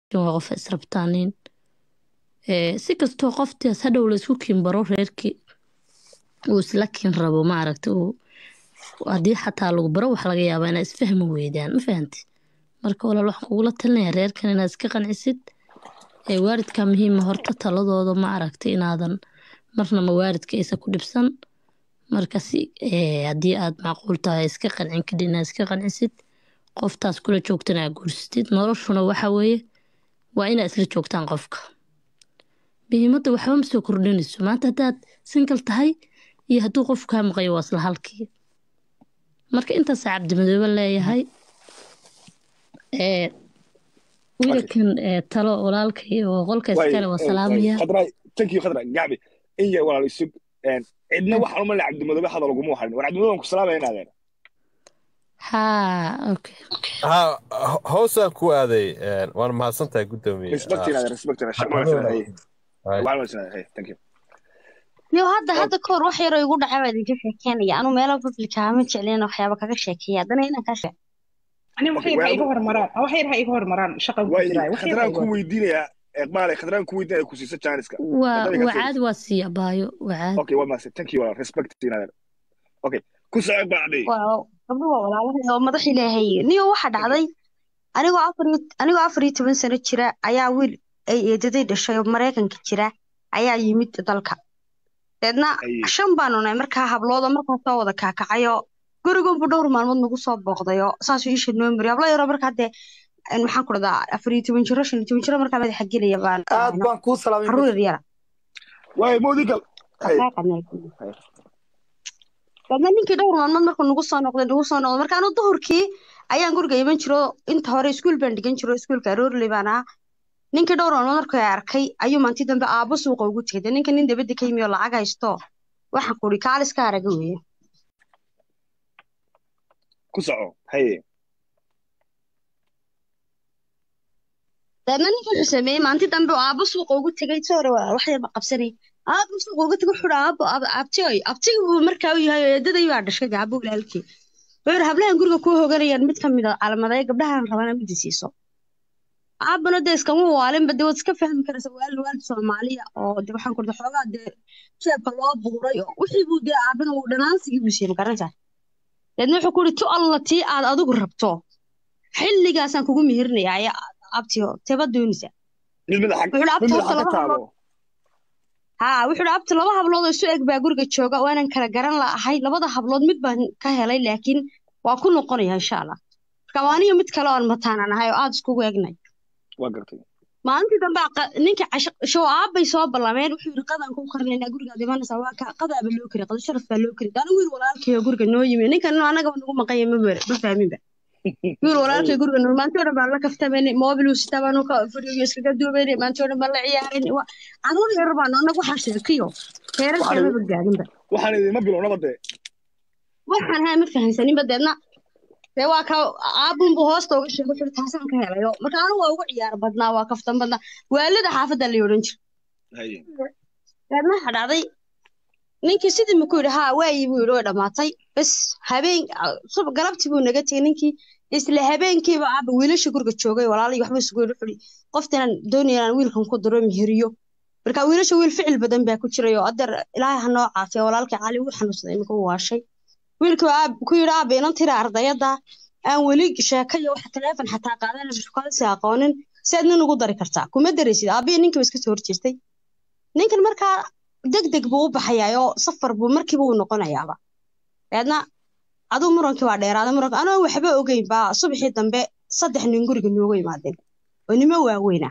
waa qof israbtaanin si kastoo qoftaas hadhow laysku kiinbaro reerkii uu isla kiin rabo maaragta haddii xataa lagu baro waxa laga yaabaa inaa isfahmi weydaan ma fahanti marka walaal waxaan kugula talinaya reerkan inaad iska qancisid waalidka muhiima horta taladooda ma aragta inaadan marnaba waalidka aysan ku dhibsan marka si haddii aad macquul tahay iska qancin kadib inaad iska qancisid qoftaas kula joogtana aad guursatid noloshuna waxa weeye waa inaad isla joogtaan qofka muhiimadda waxba ma soo kordhinayso maanta haddaad singal tahay iyo hadduu qof kaa maqayo waa isla halkii marka intaasaa cabdimadoobe leeyahay wiilkan talo walaalka iyo qolka iskale waa salaamaya thank you khadra gacbi in yar walaal isug cidna waxaan umalina cabdimadoobe hadal uguma harin war cabdimadoobe waan ku salaamaya inaadeen haa okay ha hoosaan ku aaday waan mahadsantahay guddoomiye respect inaadeen respect inaadeen thank you yo hadda hadda kahor wax yaroo igu dhacay baa idinka sheekeynaya anu meelo publica ma jeclin waxyaaba kaga sheekeeya haddana inaan kaa sheeg ani wax yar ha iga hormaraan wax yar ha iga hormaraan shaqan ku jiraa wax yar khadraan ku weydiinaya eqbaale khadraan ku weydiinaya ku siisa jaaniska waa waa caadi waa siiya baayo waa caadi okay waa maase thank you walaal respect inaadeen okay ku soo eqbaacday gabdho waa walaalahay oo madax ilaahay niyo waxa dhacday anigoo afar anigoo afar iyo toban sano jira ayaa wiil ay eedaday dhashay oo maraykanka jira ayaa yimid dalka deedna shan baanu nahay markaa hablooda markaa soo wada kaakacayo gurigunbu dhowr maalmood nagu soo booqdayo saasuu iisha noo mari hablo yaroo markaa dee maxaan ku dhadaa afar iyo toban jiro shan iyo toban jiro markaa madaxa gelaya baan aad baan kuu salaamay caruur yar yara waay modigal deedna ninkii dhowr maalmood markuu nagu soo noqday nagu soo noqday marka anu duhurkii ayaan guriga iman jiro inta hore iskuul baan dhigan jiro iskuulka aroorley baan ahaa ninkii dhowr maalmood markuu arkay ayuu maanti dambe aabbo suuqa ugu tegay ninka nin dabadda ka yimi oo lacag haysto waxaan ku uri kaaliska araga weeye ku soco haye deedna ninka wuxuu sameeyey maanti dambe oo aabbo suuqa ugu tegay sore wax yarba qabsanay aabbo suuqa ugu tegay wuxuu aabbo abtiyoy abtiga buu markaa u yahay eedaday baa dhashay gaabo walaalkii wuxuu hablahan guriga kuu hoganayaan mid ka mid a calamadaya gabdhahan rabana midi siiso aabana dee iskama waalinba dee waad iska fahmi karaysa waalid waalid soomaaliya oo de waxaan kurda xoogaa dee jeebka loo buuray oo wixii buu dee aabana uu dhanaansigii buu siiyey magaranaysaa deedna wuxuu ku yidhi tu alla tii aad adigu rabto xilligaasaan kugu mihirinayaa ayaa abtiyo teeba doonaysa haa wuxuu yidhi abti laba hablood oo isu eg baa guriga jooga waanan kala garan la'ahay labada hablood mid baan ka helay laakiin waa ku noqonaya insha allah marka waaniyo mid kale oon mataanan ahay oo aada iskugu egnay waa gartay maalintii dambe ninka show aabbay soo ballameen wuxuu yidhi qadaan ku karnaynaa gurigaad imanaysaa waa ka qadaaba loo kari qada sharaf baa loo kari daana wiil walaalkayo guriga noo yimi ninkan anagaba nagu maqanya ma ma fahminba wiil walaalkay guriga noo maantii o dhan baan la kaftamayna mobil sitabaanu ka fadhiyo iskaga duubayna maantii o dhan baan la ciyaarayna caruur yar baan anag waxaa sheekiyo heerarkeemaba gaadinba waxaan idinma bilownaba dee waxaan haa ma fahamsaninba deedna dee waa ka aabunbu hoosta uga sheegay wuxuu taasaan ka helayo marka anigu waa ugu ciyaar badnaa waa kaftan badnaa waalida xaafadda la odhan jira deedna waxa dhacday ninkii sidii maku yidhi haa waayi buu yidhi way dhammaatay bas habeen galabtii buu naga tegay ninkii isla habeenkiiba aaba wiilasha guriga joogay walaalay waxba isugu yidhi wuxuu qoftanaan doonaya inaan wiilkan ku diro mihiriyo marka wiilasha wiil ficil badan baa ku jiray oo adeer ilaahay ha noo caafiya walaalkii cali wuu xanuunsaday imika u waashay wiilkii aab ku yidhi aaba inan tira ardayada aan weli sheeka iyo waxa taleefon xataa qaadan shukaansi aqoonin si aad nin ugu dari kartaa kuma daraysid aabiya ninkiiba iska soo horjeestay ninkan markaa deg deg buu u baxayaa oo safar buu markiiba uu noqonayaaba deedna aduu murankii waa dheeraaday muranka anoo waxba ogeyn baa subaxii dambe saddex nin guriga nooga yimaadeen oo nimo waaweyna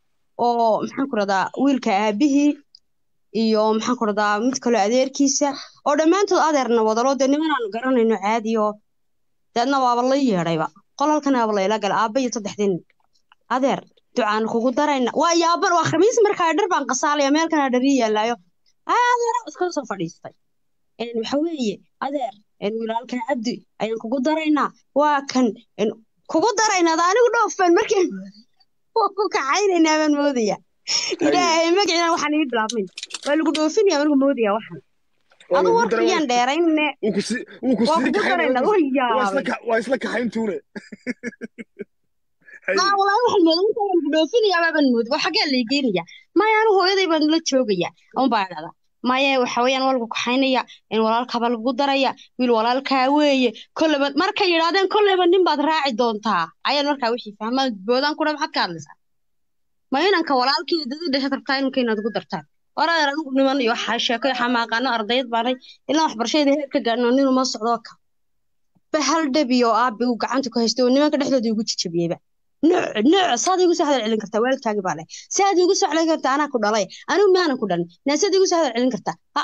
oo maxaan ku radaa wiilka aabihii iyo maxaan ku radaa mid kaloo adeerkiisa oo dhammaantood adeerna wadalo dee nimanaanu garanayno caadi oo deedna waaba la yeedhayba qol halkan aaba layla gala aabba iyo saddexdii nin adeer ducaan kugu darayna waa yaaban waa khamiis markaa dhar baan qasaalaya meelkana dhari yaalaayo adeer iska soo fadhiistay waxa weeye adeer walaalka cabdi ayaan kugu daraynaa waa kan kugu daraynaa anigu dhoofbaan markii ku kaxaynaynaa baan moodaya ilaahay magaciina waxaan ii bilaabmin waa lagu dhoofinaya marku moodaya waxaan adu warkiyaan dheerayne waa kugu daraynaa waa isla kaxayntuune maa walaahi waxaan moodaa inta waan ku dhoofinayaa baaban mooda waa xaggee la geenaya maya anu hooyaday baan la joogaya un baa dhahdaa maya waxa weeyaan waa lagu kaxaynaya in walaalkaba lagu daraya wiil walaalkaa weeye kolleyba markay yidhaahdeen kolleyba nin baad raaci doontaa ayaan markaa wixii fahmaan boodaan kudha maxaad ka hadlaysaa ma inanka walaalkii dadi dhashaad rabtaa inanka inaad ugu dartaan waraadar anigu niman iyo waxaa sheeko iyo xamaaqaano ardayad baanay ilaa waxbarashada heer ka gaadhin oo nin uma socdo ka ba hal dhabi oo aabi uu gacanta ku haystay oo nimanka dhexdooda igu jijabiyeyba nooc nooc saad igu soo hadal celin kartaa waalidkaagi baa leh saad igu soo celin kartaa anaa ku dhalay anigu maanan ku dhalin naasaad igu soo hadal celin kartaa ha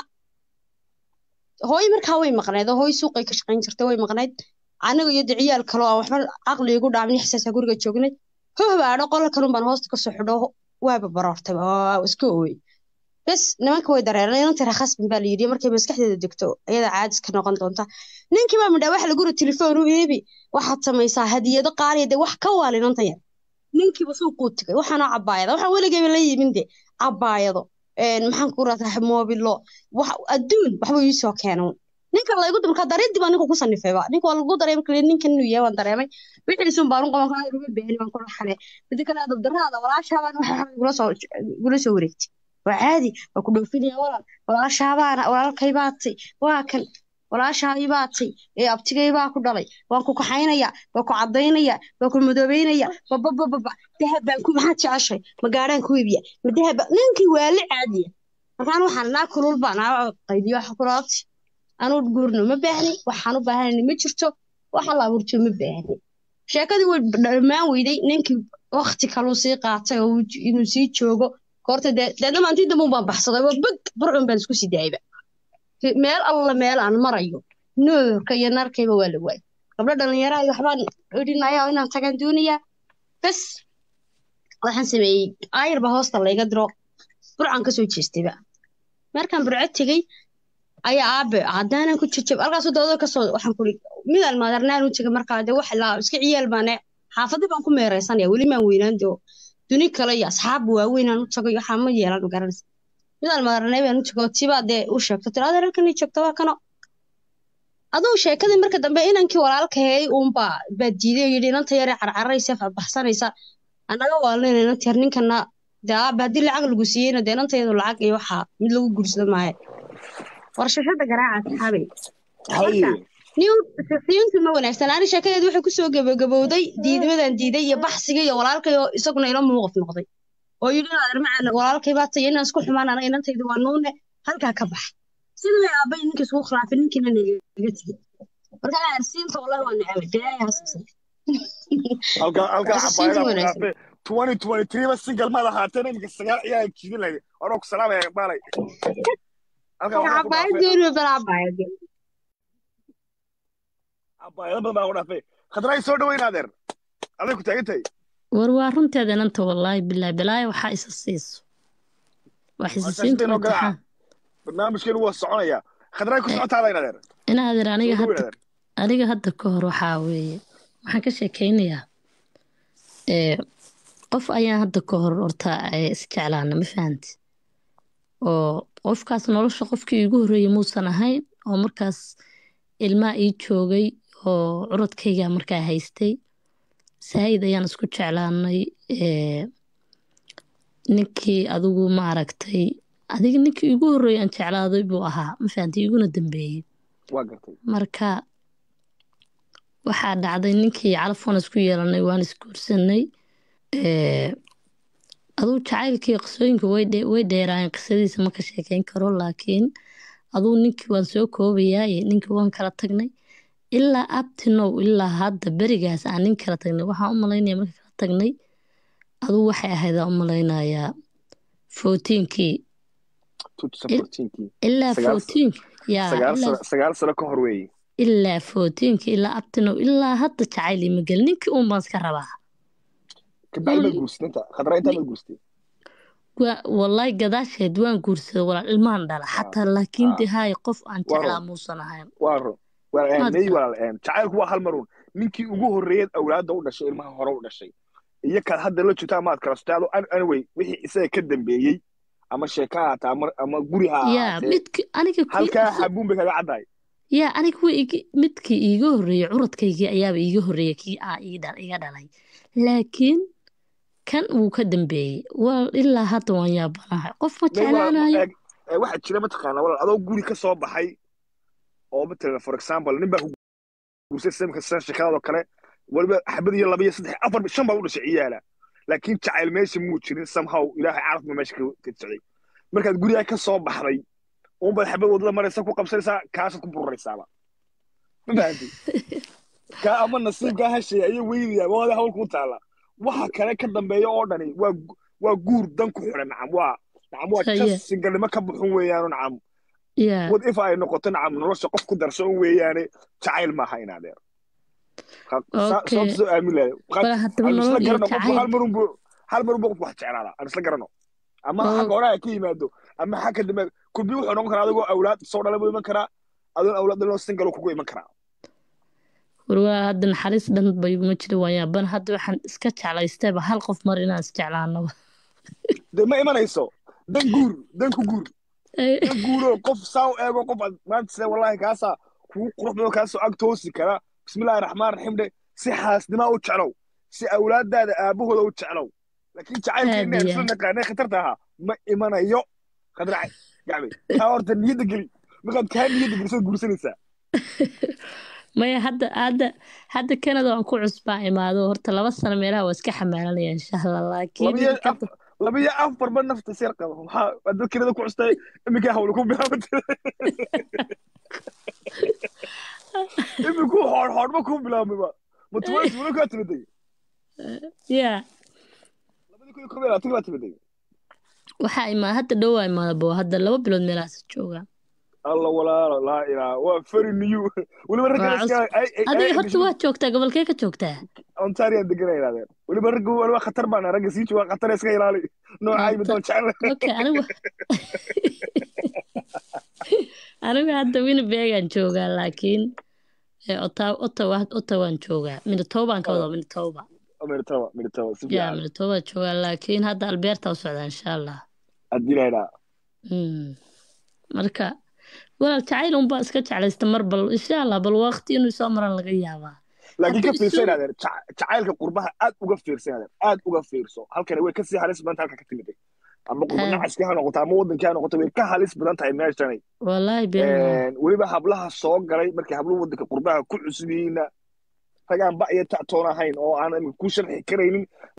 hooyo markaa way maqnayd oo hooyo suuqay ka shaqayn jirtay way maqnayd aniga iyo de ciyaal kaloo aan waxba caqli igu dhaamin xisaasaa guriga joognay hohbaadho qola kalun baan hoosta kasoo xidho waaba baroortay waa iska ooyey bes nimanka way dareereen inanta rakhasban baa la yidhi markay maskaxdeeda degto ayada caadis ka noqon doonta ninkii baa midhaa waxa laguri telefoon u eebi waxaad samaysaa hadiyado qaaliya de wax ka waal inanta yar ninkiiba suuquu tegay waxaana cabaayada waxaan weligeyba la yimin de cabaayado maxaan ku rataa moobilo wax adduun waxba iisoo keenan ninka laygu markaa daridii baa ninka ku sanifayba ninka waa lagu dareemay kale ninkan inuu yahay waan dareemay wixiisun baan u qaban karaa uga beeni baan kula xale midi kale dabdaraada walaashaabaan waxa gula soo gula soo wareegtay waa caadi waa ku dhoofinaya walaal walaashaabaana walaalkay baatay waa kan walaashaadii baatay ee abtigay baa ku dhalay waan ku kaxaynaya waa ku cadaynaya waa ku madoobeynaya bababababa dahab baan ku maxaad jeceshay ma gaadhaan ku iibiya ma dahab ninkii waa la caadiya markaan waxaan naa kulul baan aa qaydiyo waxa kulaabti anuu guurno ma baahni waxaan u baahanayna ma jirto waxa la abuurto ma baahni sheekadii way dhammaan weyday ninkii wakti kaluu sii qaatay oo inuu sii joogo horta dee deedna maantii dambe baan baxsaday waa beg burcun baan isku sii daayba meel alla meel aan marayo nuurka iyo narkayba waa la waayay gabdho dhallinyaraha iyo waxbaan odhinaya oo inaan tagaan doonayaa bes waxaan sameeyey ayar baa hoosta layga diro burcan kasoo jeestayba markaan burco tegey ayaa aabe haddaanan ku jajab halkaasu doodo kasoo waxaan kuri midaan maadarnaan u tegay markaa dee wax laa iska ciyaal baane xaafadii baan ku meeraysanaya weli maan weynaan doo duni kale iyo asxaab waaweynaan u tagay waxaa ma yeelan magaranaysa midaan maadarnay baan u tego tibaa dee u sheegto tira adeer halkan ii joogto waa kano aduu sheekadii marka dambe inankii walaalkahey uunbaa baa diiday oo yidhi inanta yare carcaraysa baxsanaysa annaga waalnayna inanta yar ninkana dee aabe haddii lacag lagu siiyeyna dee inantayadu lacag iyo waxaa mid lagu guursado maayo warshashada garaaca asxaabay siintu ma wanaagsan ani sheekadeedu waxay kusoo gabagabowday diidmadan diiday iyo baxsiga iyo walaalkay oo isaguna ilo muuqaf noqday oo yidhi adeer macaan walaalkay baa tayo inaan isku xumaan anaga inantayda waa nuune halkaa ka bax sida way aabay ninkii isugu khilaafay ninkiina nagaga tegey marka adeer siinta wallahi waa necabay daayahaasisay halkaa halkaa cabaayada twenty twenty three ba single ma lahaateen iminka sagaal ciyaal jiidin lahayd anoo ku salaamaya baalay cabaayaddooni bal cabaayad cabaayado badan baa ku dhaafay khadraa soo dhaweyn adeer aday ku taagan tahay war waa runteeda inanta wallaahi bilaahi bilaahi waxaa isa siiso wax isa siinta imtixaan barnaamijkeenu waa soconaya khadraa ku socotaada in adeer ina adeer aniga hadda aniga hadda ka hor waxaa weeye waxaan ka sheekaynayaa qof ayaan hadda ka hor horta isjeclaana ma fahanti oo qofkaas nolosha qofkii iigu horreeyey muusan ahayn oo markaas ilmaa ii joogay oo curadkayga markaa haystay saayid ayaan isku jeclaanay ninkii adigu ma aragtay adiga ninkii iigu horreeyey aan jeclaaday buu ahaa ma fahanti iguna dambeeyey marka waxaa dhacday ninkii calafon isku yeelanay waan isguursanay aduu jacaylkii qisooyinka way dheeraayeen qisadiisa ma ka sheekeyn karo laakiin aduu ninkii waan soo koobayaaye ninkii waan kala tagnay ilaa abtinow ilaa hadda berigaas aan nin kala tagnay waxaan u malaynaya marka kala tagnay aduu waxay ahayd aan u malaynayaa fourteenkii ilaa fourteen sagaal sano ka hor weeye ilaa fourteenkii ilaa abtinow ilaa hadda jacayl ima gelin ninkii uun baan iska rabaa wallahi gadaasheed waan guursaday walaal ilmaan dhala xataa laakiin de haay qof aan jeclaa muusan ahayn jacaylku waa hal marun ninkii ugu horreeyad awlaadda u dhashay ilmaha hore u dhashay iyo kaad hadda la joogtaa maad kala sotaado anyway wixii isaga ka dambeeyey ama sheeka ha haata ama guri ha ahaatee halkaa xabuun bay kaga caddahay yaa aniga midkii iiga horreeyey curadkaygii ayaaba iiga horreeyey kii aa iga dhalay laakiin kan wuu ka dambeeyey waa ilaa hadda waan yaabanahay qof ma jeclaanayo waxaa jira mataqaana walaal adoo guri ka soo baxay oo matalan for example nin baa ku guursay samka san shakadoo kale waliba xabad iyo laba iyo saddex afar shan baa u dhashay ciyaala laakiin jacayl meesha muu jirin somehow ilaahay caraf ma meesha ka socday markaad gurigaa ka soo baxday unbaad xabad wadada maraysa ku qabsanaysaa kaasad ku bururaysaaba ma fahanti kaa ama nasiibkaa hashay ayay weynayaa waada hawl kuu taala waxa kale ka dambeeya oo dhani waa waa guur dan ku xiran nacam waa nacam waa jas singalnimo ka buxun weeyaano nacam wad if ay noqoto nacam nolosha qof ku darso un weeyaane jacayl maaha in adeer soo aamin lahay hal marunbu hal marunbu qofku wax jeclaada aan isla garano ama xagga hore ka yimaado ama xagga dambe kulbi wuxuu noqon karaa adigoo awlaad soo dhala buu iman karaa adoon awlaad dhaloo singal kugu iman karaa warwaa hadda naxariis dhan bay ma jira waayaaban hadda waxaan iska jeclaystayba hal qof mar inaan isjeclaanaba de ma imanayso dan guur dan ku guur dan guuro qof saa u eego qof aad maanta sida wallahi kaasaa kugu qurux badan kaasoo ag toosi kara bismillahi raxmaan raxiim dhe si xaasnimaa u jeclow si awlaadaada aabahooda u jeclow laakiin jacaylka inaan isla naqaanay khatarta ahaa ma imanayo khadrac gacmi kaa horta niyadda geli markaad kaa niyadda geliso guursanaysaa maya hadda hadda hadda canada waan ku cusbaa imaado horta laba sano meelaha waa iska xamaalanaya insha allah laakiin laba iyo afarba nafta seer qaba maxaa waa dad canada ku custay iminkaa hawla ku bilaabatay iminku hoor hoorba ku bilaabmayba matuwaas wala kaa timiday ya labadii kun iyo kob iyo labaatan baa timiday waxaa imaa hadda dhow waa imaada bo hadda laba bilood meelahaas joogaa alla walaalo laa ilaa waa very new weliba ragga adiga horta waa joogtaa gobolkee ka joogtaa ontarian deganay idhahdeen weliba ragga weliba khatar baan ragga sii jooga khatar iska ilaali noocay midoo jecel okay anigu anigu hadda winnebagaan joogaa laakiin ottawa ottawaan joogaa minitoobaan ka wadaa minitoba minitoba minitoba si ya minitoba joogaa laakiin hadda albeerta u socdaa insha allah haddii la idhaa marka walaal jacayl unbaa iska jeclaysta mar bal insha allah bal waqti inuu soo maran laga yaabaa laakiin ka fiirso inaadeen jacaylka qurbaha aad uga fiirso inaadeen aad uga fiirso halkani way kasii halis badan halka ka timiday ama qurba nacaskii ha noqoto ama wadankii ha noqoto way ka halis badan tahay meeshani wallaahi weliba hablaha soo galay markay habluhu wadanka qurbaha ku cusub yihiinna ragaan ba iyo tactoon ahayn oo aan ku sharxi karaynin